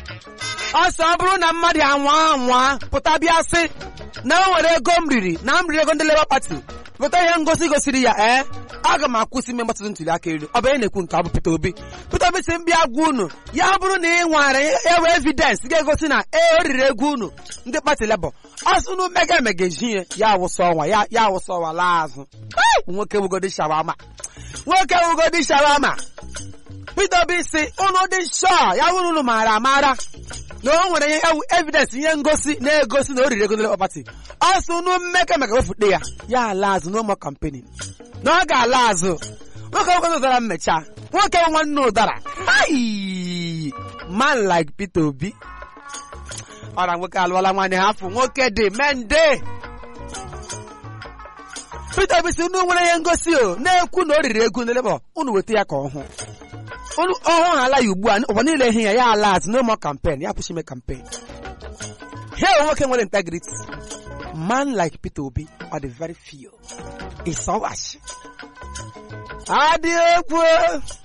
ọsọ ọ bụrụ na mmadụ anwa anwa pụta bịa sị na o nwere ego m riri na m riri ego ndị Labour Party pụta ihe ngosi gosiri ya ee aga m akwụsị ime mgbasata ntuli aka elu ọ bụ onye na-ekwu nke ọ bụ Peter Obi Peter Obi si m bịa gwa unu ya bụrụ na ị nwere ewe evidence ga-egosi na ee o riri ego unu ndị pati Labour ọsụ unu mega emega ejie ya awụsa ọnwa ya ya awụsa ọnwa laa azụ nwoke wugodi shawama nwoke wugodi shawama Peter Obi si unu dị shọ ya bụrụ unu maara amara na o nwere ihe evidence ihe ngosi na-egosi na o riri ego ndị Labour Party ọsụ unu mmeka maka wefute ya ya ala azụ n'ụmụ kampenin na ọ ga-ala azụ nwoke nwoke ụdara mmecha nwoke nwanne ụdara Hai! man like Peter Obi ọra nwoke alụọla nwanne ha afọ nwoke dị mende Peter Obi si unu nwere ihe ngosi o na-ekwu na o riri ego ndị Labour unu weta ya ka ọ hụ unu ọhụụ ala ya ugbu a ụwa niile ihe ya ya ala azụ no more campaign ya kwụsị ime campaign he nwoke nwere integrity man like Peter Obi are the very few ịsọwachi adị egwu